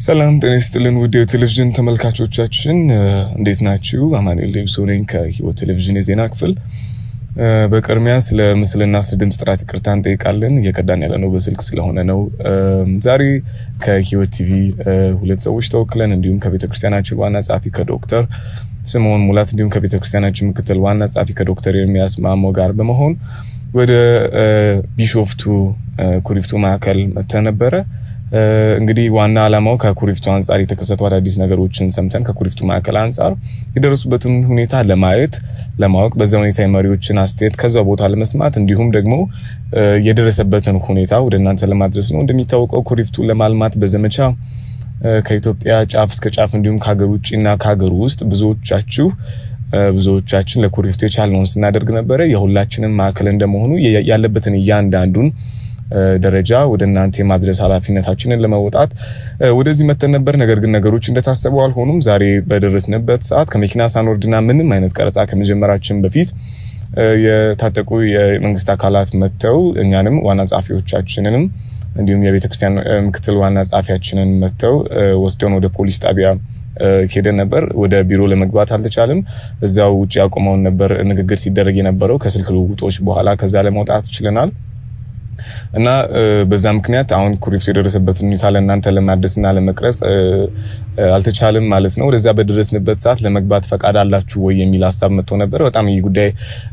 ሰላም ጤና ይስጥልን ውድ የቴሌቪዥን ተመልካቾቻችን እንዴት ናችሁ? አማኑኤል ሌብሶ ነኝ ከህይወት ቴሌቪዥን የዜና ክፍል። በቅድሚያ ስለ ምስልና ስለ ድምፅ ጥራት ይቅርታ እንጠይቃለን። እየቀዳን ያለ ነው በስልክ ስለሆነ ነው። ዛሬ ከህይወት ቲቪ ሁለት ሰዎች ተወክለን እንዲሁም ከቤተ ክርስቲያናችን ዋና ጸሐፊ ከዶክተር ስምዖን ሙላት እንዲሁም ከቤተ ክርስቲያናችን ምክትል ዋና ጸሐፊ ከዶክተር ኤርሚያስ ማሞ ጋር በመሆን ወደ ቢሾፍቱ ኩሪፍቱ ማዕከል መጥተን ነበረ። እንግዲህ ዋና ዓላማው ከኩሪፍቱ አንጻር የተከሰቱ አዳዲስ ነገሮችን ሰምተን ከኩሪፍቱ ማዕከል አንጻር የደረሱበትን ሁኔታ ለማየት ለማወቅ በዛ ሁኔታ የመሪዎችን አስተያየት ከዛ ቦታ ለመስማት እንዲሁም ደግሞ የደረሰበትን ሁኔታ ወደ እናንተ ለማድረስ ነው። እንደሚታወቀው ኩሪፍቱ ለማልማት በዘመቻ ከኢትዮጵያ ጫፍ እስከ ጫፍ እንዲሁም ከሀገር ውጭና ከሀገር ውስጥ ብዙዎቻችሁ ብዙዎቻችን ለኩሪፍቱ የቻልነውን ስናደርግ ነበረ። የሁላችንም ማዕከል እንደመሆኑ ያለበትን እያንዳንዱን ደረጃ ወደ እናንተ የማድረስ ኃላፊነታችንን ለመወጣት ወደዚህ መተን ነበር። ነገር ግን ነገሮች እንደታሰበው አልሆኑም። ዛሬ በደረስንበት ሰዓት ከመኪና ሳንወርድና ምንም አይነት ቀረጻ ከመጀመራችን በፊት የታጠቁ የመንግስት አካላት መጥተው እኛንም ዋና ጸሐፊዎቻችንንም እንዲሁም የቤተ ክርስቲያን ምክትል ዋና ጸሐፊያችንን መጥተው ወስደውን ወደ ፖሊስ ጣቢያ ሄደን ነበር። ወደ ቢሮ ለመግባት አልተቻለም። እዚያው ውጭ ያቆመውን ነበር ንግግር ሲደረግ የነበረው። ከስልክ ልውውጦች በኋላ ከዛ ለመውጣት ችለናል። እና በዛ ምክንያት አሁን ኩሪፍቱ የደረሰበትን ሁኔታ ለእናንተ ለማድረስና ለመቅረጽ አልተቻለም ማለት ነው። ወደዛ በደረስንበት ሰዓት ለመግባት ፈቃድ አላችሁ ወይ የሚል ሀሳብ መጥቶ ነበር። በጣም ይህ ጉዳይ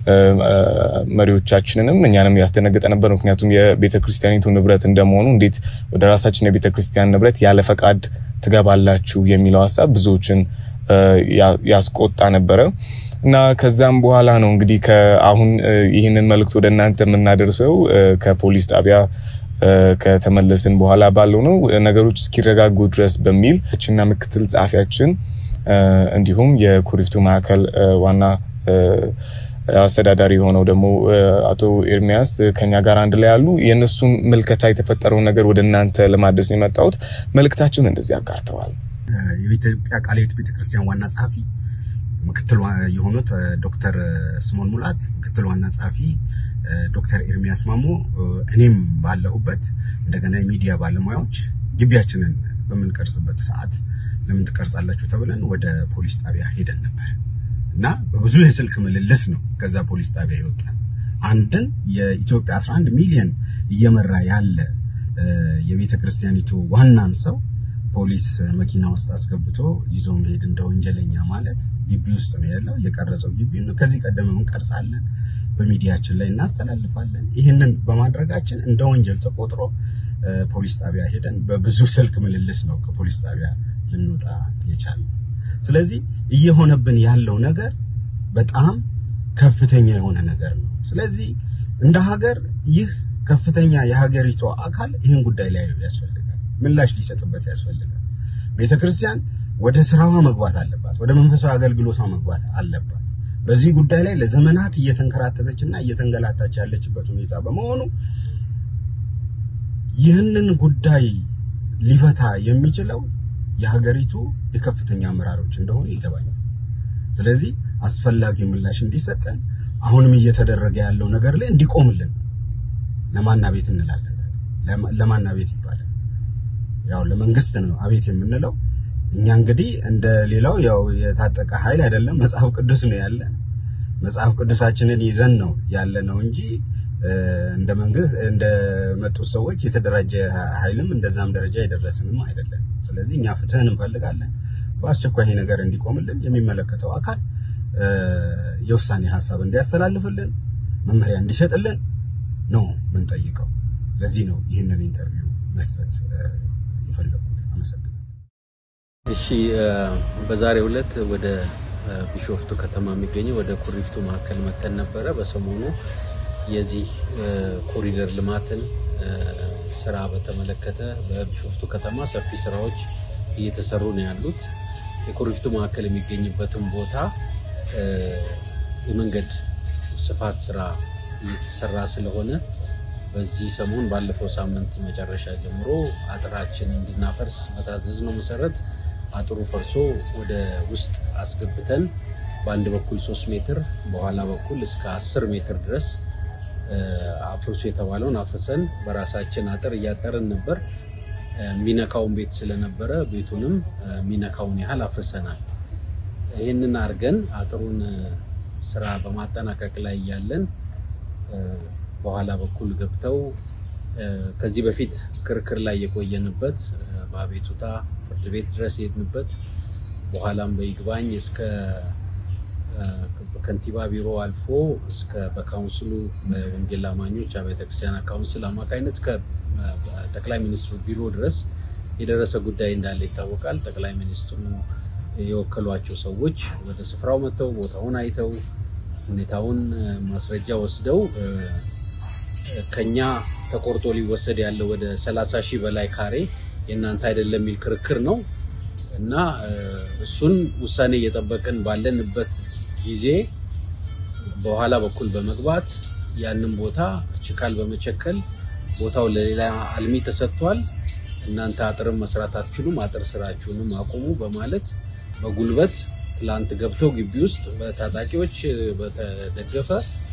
መሪዎቻችንንም እኛንም ያስደነገጠ ነበር። ምክንያቱም የቤተ ክርስቲያኒቱ ንብረት እንደመሆኑ እንዴት ወደ ራሳችን የቤተ ክርስቲያን ንብረት ያለ ፈቃድ ትገባላችሁ የሚለው ሀሳብ ብዙዎችን ያስቆጣ ነበረ። እና ከዛም በኋላ ነው እንግዲህ አሁን ይህንን መልእክት ወደ እናንተ የምናደርሰው ከፖሊስ ጣቢያ ከተመለስን በኋላ ባለው ነው። ነገሮች እስኪረጋጉ ድረስ በሚል ችና ምክትል ጸሐፊያችን እንዲሁም የኩሪፍቱ ማዕከል ዋና አስተዳዳሪ የሆነው ደግሞ አቶ ኤርሚያስ ከኛ ጋር አንድ ላይ ያሉ የእነሱን ምልከታ የተፈጠረውን ነገር ወደ እናንተ ለማድረስ ነው የመጣሁት። መልእክታቸውን እንደዚህ አጋርተዋል። የኢትዮጵያ ቃለ ሕይወት ቤተክርስቲያን ዋና ጸሐፊ ምክትል የሆኑት ዶክተር ስምዖን ሙላት፣ ምክትል ዋና ጸሐፊ ዶክተር ኤርሚያስ ማሞ፣ እኔም ባለሁበት እንደገና የሚዲያ ባለሙያዎች ግቢያችንን በምንቀርጽበት ሰዓት ለምን ትቀርጻላችሁ ተብለን ወደ ፖሊስ ጣቢያ ሄደን ነበር እና በብዙ የስልክ ምልልስ ነው ከዛ ፖሊስ ጣቢያ ይወጣል። አንድን የኢትዮጵያ 11 ሚሊዮን እየመራ ያለ የቤተ ክርስቲያኒቱ ዋናን ሰው ፖሊስ መኪና ውስጥ አስገብቶ ይዞ መሄድ እንደ ወንጀለኛ ማለት ግቢ ውስጥ ነው ያለው። የቀረጸው ግቢ ነው። ከዚህ ቀደም እንቀርጻለን፣ በሚዲያችን ላይ እናስተላልፋለን። ይህንን በማድረጋችን እንደ ወንጀል ተቆጥሮ ፖሊስ ጣቢያ ሄደን በብዙ ስልክ ምልልስ ነው ከፖሊስ ጣቢያ ልንወጣ የቻልነው። ስለዚህ እየሆነብን ያለው ነገር በጣም ከፍተኛ የሆነ ነገር ነው። ስለዚህ እንደ ሀገር ይህ ከፍተኛ የሀገሪቱ አካል ይህን ጉዳይ ላይ ያስፈልጋል ምላሽ ሊሰጥበት ያስፈልጋል። ቤተ ክርስቲያን ወደ ስራዋ መግባት አለባት። ወደ መንፈሳዊ አገልግሎቷ መግባት አለባት። በዚህ ጉዳይ ላይ ለዘመናት እየተንከራተተች እና እየተንገላታች ያለችበት ሁኔታ በመሆኑ ይህንን ጉዳይ ሊፈታ የሚችለው የሀገሪቱ የከፍተኛ አመራሮች እንደሆኑ ይገባኛል። ስለዚህ አስፈላጊው ምላሽ እንዲሰጠን አሁንም እየተደረገ ያለው ነገር ላይ እንዲቆምልን ለማና ቤት እንላለን። ለማና ቤት ይባላል ያው ለመንግስት ነው አቤት የምንለው። እኛ እንግዲህ እንደ ሌላው ያው የታጠቀ ኃይል አይደለም፣ መጽሐፍ ቅዱስ ነው ያለ። መጽሐፍ ቅዱሳችንን ይዘን ነው ያለ ነው እንጂ እንደ መንግስት እንደ መጡት ሰዎች የተደራጀ ኃይልም እንደዛም ደረጃ የደረስንም አይደለም። ስለዚህ እኛ ፍትህን እንፈልጋለን። በአስቸኳይ ይሄ ነገር እንዲቆምልን የሚመለከተው አካል የውሳኔ ሀሳብ እንዲያስተላልፍልን መመሪያ እንዲሰጥልን ነው ምንጠይቀው። ለዚህ ነው ይህንን ኢንተርቪው መስጠት የፈለጉት። አመሰግናለሁ። እሺ፣ በዛሬው ዕለት ወደ ቢሾፍቱ ከተማ የሚገኘው ወደ ኩሪፍቱ ማዕከል መተን ነበረ። በሰሞኑ የዚህ ኮሪደር ልማትን ስራ በተመለከተ በቢሾፍቱ ከተማ ሰፊ ስራዎች እየተሰሩ ነው ያሉት። የኩሪፍቱ ማዕከል የሚገኝበትን ቦታ የመንገድ ስፋት ስራ እየተሰራ ስለሆነ በዚህ ሰሞን ባለፈው ሳምንት መጨረሻ ጀምሮ አጥራችን እንድናፈርስ በታዘዝ ነው መሰረት አጥሩ ፈርሶ ወደ ውስጥ አስገብተን በአንድ በኩል ሶስት ሜትር በኋላ በኩል እስከ አስር ሜትር ድረስ አፍርሱ የተባለውን አፍርሰን በራሳችን አጥር እያጠርን ነበር። የሚነካውን ቤት ስለነበረ ቤቱንም የሚነካውን ያህል አፍርሰናል። ይህንን አድርገን አጥሩን ስራ በማጠናቀቅ ላይ እያለን በኋላ በኩል ገብተው ከዚህ በፊት ክርክር ላይ የቆየንበት በአቤቱታ ፍርድ ቤት ድረስ የሄድንበት በኋላም በይግባኝ እስከ ከንቲባ ቢሮ አልፎ እስከ በካውንስሉ በወንጌል አማኞች አብያተ ክርስቲያናት ካውንስል አማካኝነት እስከ ጠቅላይ ሚኒስትሩ ቢሮ ድረስ የደረሰ ጉዳይ እንዳለ ይታወቃል። ጠቅላይ ሚኒስትሩ የወከሏቸው ሰዎች ወደ ስፍራው መጥተው ቦታውን አይተው ሁኔታውን ማስረጃ ወስደው ከኛ ተቆርጦ ሊወሰድ ያለው ወደ 30 ሺህ በላይ ካሬ የእናንተ አይደለም የሚል ክርክር ነው እና እሱን ውሳኔ እየጠበቅን ባለንበት ጊዜ በኋላ በኩል በመግባት ያንን ቦታ ችካል በመቸከል ቦታው ለሌላ አልሚ ተሰጥቷል። እናንተ አጥርም መስራት አትችሉም፣ አጥር ስራችሁንም አቁሙ በማለት በጉልበት ትላንት ገብተው ግቢ ውስጥ በታጣቂዎች በተደገፈ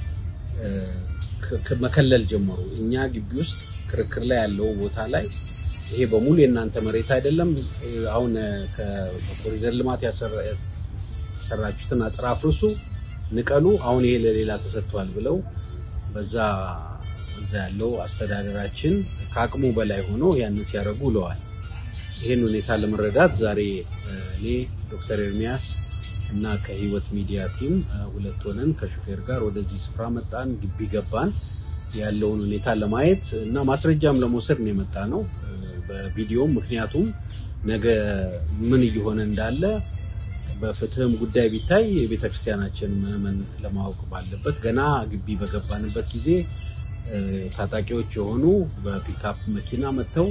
መከለል ጀመሩ። እኛ ግቢ ውስጥ ክርክር ላይ ያለው ቦታ ላይ ይሄ በሙሉ የእናንተ መሬት አይደለም፣ አሁን በኮሪደር ልማት ያሰራችሁትን አጥር አፍርሱ፣ ንቀሉ፣ አሁን ይሄ ለሌላ ተሰጥቷል ብለው በዛ እዛ ያለው አስተዳደራችን ከአቅሙ በላይ ሆኖ ያንን ሲያደርጉ ውለዋል። ይህን ሁኔታ ለመረዳት ዛሬ እኔ ዶክተር ኤርሚያስ እና ከህይወት ሚዲያ ቲም ሁለት ሆነን ከሹፌር ጋር ወደዚህ ስፍራ መጣን። ግቢ ገባን። ያለውን ሁኔታ ለማየት እና ማስረጃም ለመውሰድ ነው የመጣ ነው በቪዲዮም። ምክንያቱም ነገ ምን እየሆነ እንዳለ በፍትህም ጉዳይ ቢታይ የቤተ ክርስቲያናችን ምዕመን ለማወቅ ባለበት ገና ግቢ በገባንበት ጊዜ ታጣቂዎች የሆኑ በፒክአፕ መኪና መጥተው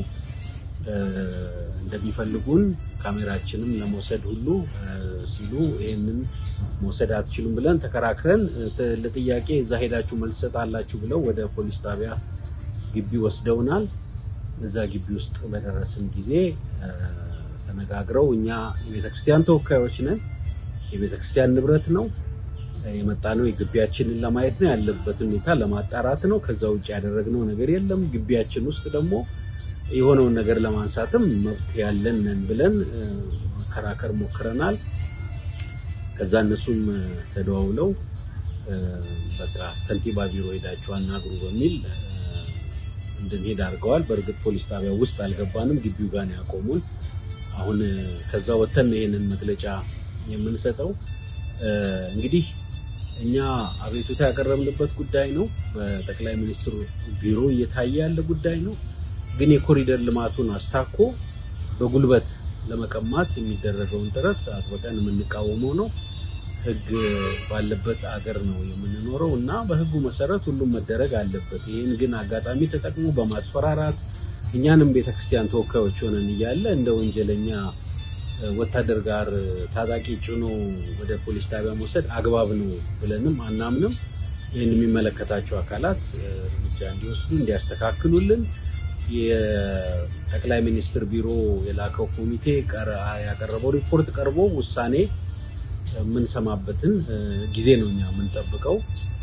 እንደሚፈልጉን ካሜራችንም ለመውሰድ ሁሉ ሲሉ ይህንን መውሰድ አትችሉም ብለን ተከራክረን ለጥያቄ እዛ ሄዳችሁ መልስ ሰጣላችሁ ብለው ወደ ፖሊስ ጣቢያ ግቢ ወስደውናል። እዛ ግቢ ውስጥ በደረስን ጊዜ ተነጋግረው እኛ የቤተክርስቲያን ተወካዮች ነን፣ የቤተክርስቲያን ንብረት ነው የመጣ ነው የግቢያችንን ለማየት ነው ያለበትን ሁኔታ ለማጣራት ነው። ከዛ ውጭ ያደረግነው ነገር የለም። ግቢያችን ውስጥ ደግሞ የሆነውን ነገር ለማንሳትም መብት ያለን ነን ብለን መከራከር ሞክረናል። ከዛ እነሱም ተደዋውለው በቃ ከንቲባ ቢሮ ሄዳችሁ አናግሩ በሚል እንድንሄድ አድርገዋል። በእርግጥ ፖሊስ ጣቢያ ውስጥ አልገባንም፣ ግቢው ጋር ነው ያቆሙን። አሁን ከዛ ወተን ይሄንን መግለጫ የምንሰጠው እንግዲህ እኛ አቤቱታ ያቀረብንበት ጉዳይ ነው። በጠቅላይ ሚኒስትሩ ቢሮ እየታየ ያለ ጉዳይ ነው። ግን የኮሪደር ልማቱን አስታኮ በጉልበት ለመቀማት የሚደረገውን ጥረት አጥብቀን የምንቃወመው ነው። ሕግ ባለበት አገር ነው የምንኖረው እና በሕጉ መሰረት ሁሉም መደረግ አለበት። ይህን ግን አጋጣሚ ተጠቅሞ በማስፈራራት እኛንም ቤተክርስቲያን ተወካዮች ሆነን እያለ እንደ ወንጀለኛ ወታደር ጋር ታጣቂ ጭኖ ወደ ፖሊስ ጣቢያ መውሰድ አግባብ ነው ብለንም አናምንም። ይህን የሚመለከታቸው አካላት እርምጃ እንዲወስዱ እንዲያስተካክሉልን የጠቅላይ ሚኒስትር ቢሮ የላከው ኮሚቴ ያቀረበው ሪፖርት ቀርቦ ውሳኔ የምንሰማበትን ጊዜ ነው እኛ የምንጠብቀው።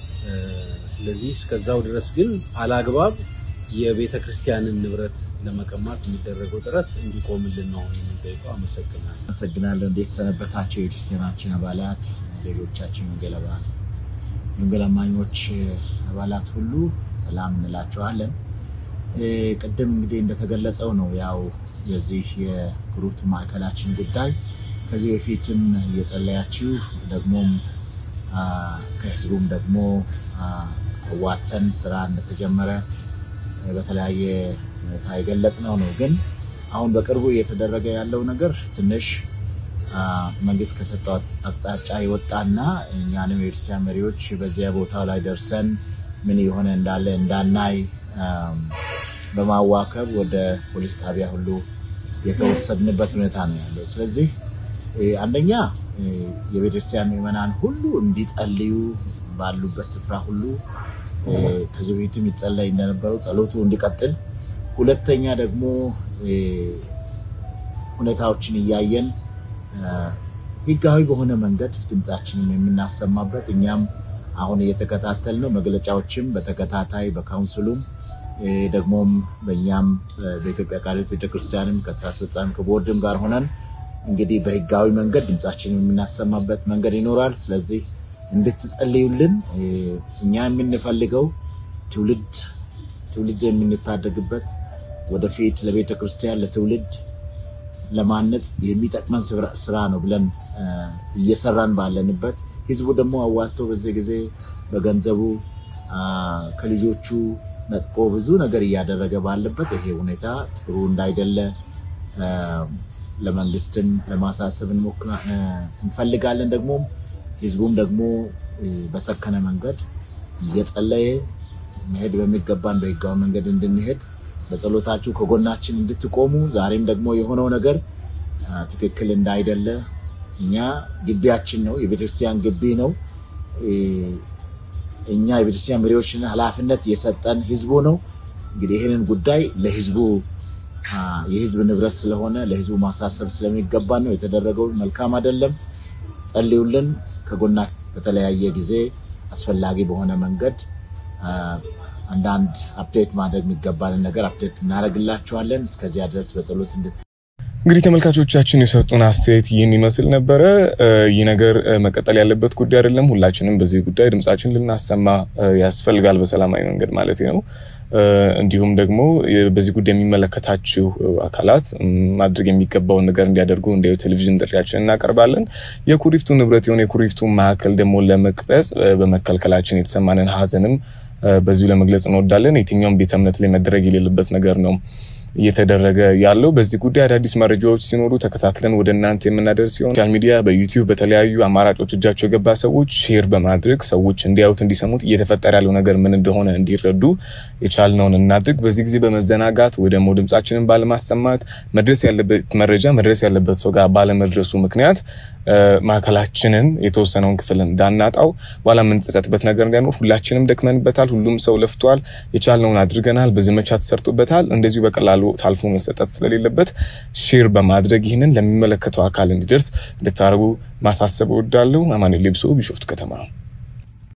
ስለዚህ እስከዛው ድረስ ግን አላግባብ የቤተ ክርስቲያንን ንብረት ለመቀማት የሚደረገው ጥረት እንዲቆምልን ነው የምንጠይቀው። አመሰግናለሁ። አመሰግናለሁ። እንዴት ሰነበታቸው የክርስቲያናችን አባላት፣ ሌሎቻችን ወንጌል አባላት፣ የወንጌል አማኞች አባላት ሁሉ ሰላም እንላቸዋለን። ቅድም እንግዲህ እንደተገለጸው ነው ያው የዚህ የግሩፕ ማዕከላችን ጉዳይ ከዚህ በፊትም እየጸለያችሁ ደግሞም ከህዝቡም ደግሞ ዋተን ስራ እንደተጀመረ በተለያየ ሁኔታ የገለጽነው ነው። ግን አሁን በቅርቡ እየተደረገ ያለው ነገር ትንሽ መንግስት ከሰጠው አቅጣጫ የወጣና እኛንም የቤተክርስቲያን መሪዎች በዚያ ቦታ ላይ ደርሰን ምን የሆነ እንዳለ እንዳናይ በማዋከብ ወደ ፖሊስ ጣቢያ ሁሉ የተወሰድንበት ሁኔታ ነው ያለው። ስለዚህ አንደኛ የቤተክርስቲያን ምዕመናን ሁሉ እንዲጸልዩ ባሉበት ስፍራ ሁሉ ከዚህ በፊትም ይጸለይ እንደነበረው ጸሎቱ እንዲቀጥል፣ ሁለተኛ ደግሞ ሁኔታዎችን እያየን ህጋዊ በሆነ መንገድ ድምፃችንን የምናሰማበት እኛም አሁን እየተከታተል ነው። መግለጫዎችም በተከታታይ በካውንስሉም ደግሞም በእኛም በኢትዮጵያ ቃለ ሕይወት ቤተክርስቲያንም ከስራ አስፈጻሚ ከቦርድም ጋር ሆነን እንግዲህ በህጋዊ መንገድ ድምጻችንን የምናሰማበት መንገድ ይኖራል። ስለዚህ እንድትጸልዩልን እኛ የምንፈልገው ትውልድ ትውልድ የምንታደግበት ወደፊት ለቤተ ክርስቲያን ለትውልድ ለማነጽ የሚጠቅመን ስራ ነው ብለን እየሰራን ባለንበት ህዝቡ ደግሞ አዋጥቶ በዚህ ጊዜ በገንዘቡ ከልጆቹ ነጥቆ ብዙ ነገር እያደረገ ባለበት ይሄ ሁኔታ ጥሩ እንዳይደለ ለመንግስትም ለማሳሰብ እንፈልጋለን። ደግሞ ህዝቡም ደግሞ በሰከነ መንገድ እየጸለየ መሄድ በሚገባን በህጋዊ መንገድ እንድንሄድ በጸሎታችሁ ከጎናችን እንድትቆሙ ዛሬም ደግሞ የሆነው ነገር ትክክል እንዳይደለ እኛ ግቢያችን ነው፣ የቤተክርስቲያን ግቢ ነው። እኛ የቤተክርስቲያን መሪዎችን ኃላፊነት የሰጠን ህዝቡ ነው። እንግዲህ ይህንን ጉዳይ ለህዝቡ የህዝብ ንብረት ስለሆነ ለህዝቡ ማሳሰብ ስለሚገባ ነው የተደረገው። መልካም አይደለም። ጸልዩልን። ከጎና በተለያየ ጊዜ አስፈላጊ በሆነ መንገድ አንዳንድ አፕዴት ማድረግ የሚገባንን ነገር አፕዴት እናደርግላችኋለን። እስከዚያ ድረስ በጸሎት እንድት እንግዲህ ተመልካቾቻችን የሰጡን አስተያየት ይህን ይመስል ነበረ። ይህ ነገር መቀጠል ያለበት ጉዳይ አይደለም። ሁላችንም በዚህ ጉዳይ ድምጻችን ልናሰማ ያስፈልጋል፣ በሰላማዊ መንገድ ማለት ነው። እንዲሁም ደግሞ በዚህ ጉዳይ የሚመለከታችሁ አካላት ማድረግ የሚገባውን ነገር እንዲያደርጉ እንደ ቴሌቪዥን ጥሪያችን እናቀርባለን። የኩሪፍቱ ንብረት የሆነ የኩሪፍቱ ማዕከል ደግሞ ለመቅረጽ በመከልከላችን የተሰማንን ሀዘንም በዚሁ ለመግለጽ እንወዳለን። የትኛውም ቤተ እምነት ላይ መደረግ የሌለበት ነገር ነው እየተደረገ ያለው። በዚህ ጉዳይ አዳዲስ መረጃዎች ሲኖሩ ተከታትለን ወደ እናንተ የምናደርስ ሲሆን ሶሻል ሚዲያ በዩቲዩብ በተለያዩ አማራጮች እጃቸው የገባ ሰዎች ሼር በማድረግ ሰዎች እንዲያዩት እንዲሰሙት እየተፈጠረ ያለው ነገር ምን እንደሆነ እንዲረዱ የቻልነውን እናድርግ። በዚህ ጊዜ በመዘናጋት ወይ ደግሞ ድምጻችንን ባለማሰማት መድረስ ያለበት መረጃ መድረስ ያለበት ሰው ጋር ባለመድረሱ ምክንያት ማዕከላችንን የተወሰነውን ክፍል እንዳናጣው በኋላ የምንጸጸትበት ነገር እንዳይኖር ሁላችንም ደክመንበታል። ሁሉም ሰው ለፍቷል። የቻልነውን አድርገናል። በዘመቻ ተሰርቶበታል። እንደዚሁ በቀላሉ ታልፎ መሰጠት ስለሌለበት ሼር በማድረግ ይህንን ለሚመለከተው አካል እንዲደርስ እንድታደርጉ ማሳሰብ እወዳለሁ። አማኑኤል ሌብሶ ቢሾፍቱ ከተማ